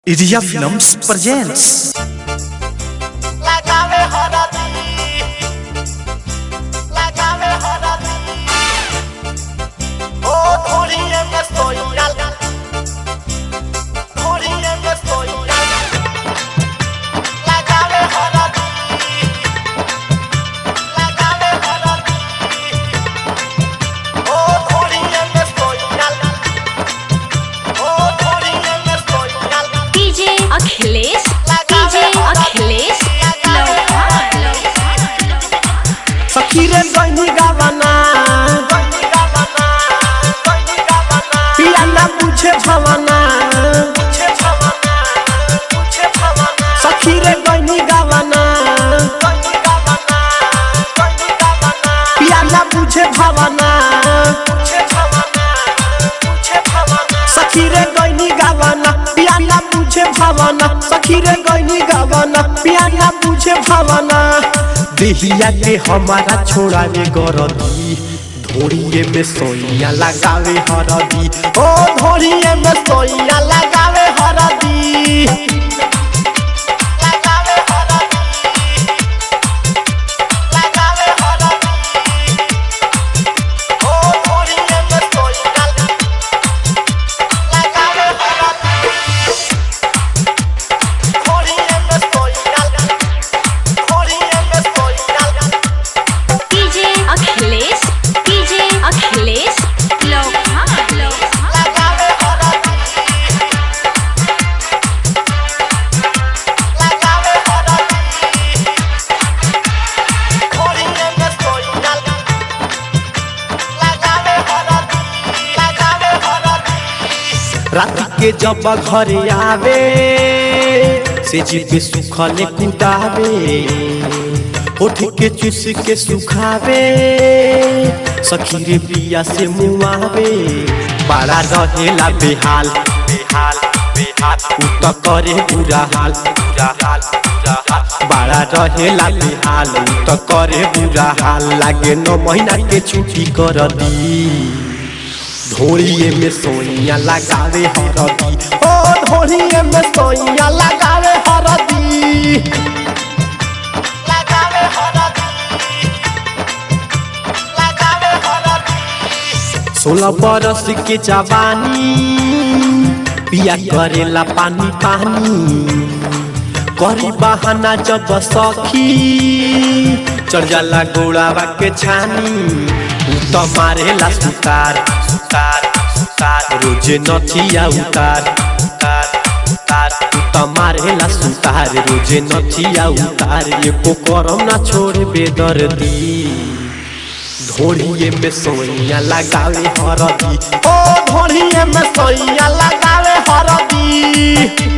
Iria Films presents लगावे हरदी लगावे हरदी ओ धोरिए में सोइयाल धोरिए में सोइयाल लगावे हरदी लगावे हरदी ओ धोरिए में सोइयाल ओ धोरिए में सोइयाल डीजे अखिलेश डीजे अखिलेश सखी रे गइनी गावना गइनी गावना गइनी गावना पिया ना पूछे भवना पूछे भवना पूछे भवना सखी रे गइनी गावना गइनी गावना गइनी गावना पिया ना पूछे भवना पूछे भवना पूछे भवना सखी रे गइनी गावना पिया ना पूछे भवना सखी रे गइनी गावना पिया ना पूछे भवना देहिया के हमारा छोड़ावे गरदी धोरिए में सोइया लगावे हरदी ओ धोरिए में सोइया लगावे हरदी लगावे हरदी लगावे हरदी ओ धोरिए में सोइया लगावे हरदी धोरिए में सोइया धोरिए में सोइया डीजे अखिलेश डीजे अखिलेश लोहा लोहा लगावे हरदी लगावे हरदी धोरिए में सोइया लगावे हरदी लगावे हरदी रात के जब घरे आवे से जी पे सुखले कुटावे होठ के चुस के सुखावे सखी रे पिया से मुआवे बड़ा रहेला बेहाल बेहाल बेहाल उ त करे बुरा हाल बुरा हाल बुरा हाल बड़ा रहेला बेहाल उ त करे बुरा हाल लागे नौ महीना के छुट्टी कर दी धोरिए में सोइया लगावे हरदी ओ धोरिए में सोइया लगावे हरदी लगावे हरदी लगावे हरदी सोलह बरस के जवानी पिया करेला पानी पानी करी बहाना जब सखी चढ़ जाला गोड़ावा के छानी उ त मारेला सुतार सुतार सुतार रोजे नथिया उतार उतार उतार उ त मारेला सुतार रोजे नथिया उतार एको करम ना छोड़े बेदर्दी धोरिए में सोइया लगावे हरदी ओ धोरिए में सोइया लगावे हरदी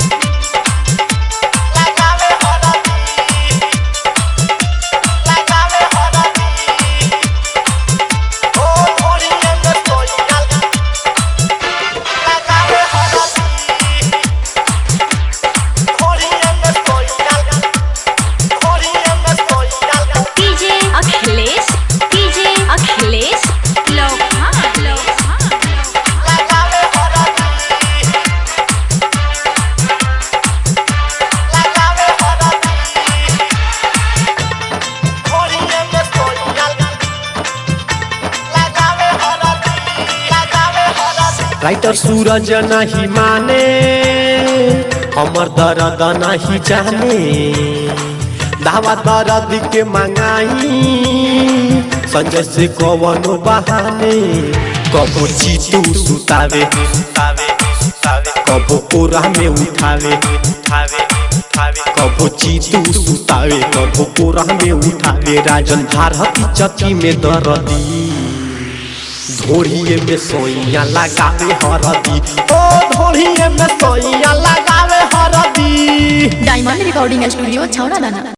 लगावे हरदी लगावे हरदी ओ धोरिए में सोइया लगावे हरदी धोरिए में सोइया धोरिए में सोइया डीजे अखिलेश डीजे अखिलेश लोहा लोहा लगावे हरदी लगावे हरदी धोरिए में सोइया लगावे हरदी लगावे हरदी राइटर सूरज नहीं माने हमर दर्द नहीं जाने दावा दर्द के मंगाई संजय से कवनो बहाने कबो चीतू सुतावे सुतावे सुतावे कबो कोरा में उठावे उठावे उठावे कबो चीतू सुतावे कबो कोरा में उठावे राजन भारती चक्की में दर्दी धोरिए में सोइया लगावे हरदी ओ धोरिए में सोइया लगावे हरदी डायमंड रिकॉर्डिंग स्टूडियो छौड़ा दाना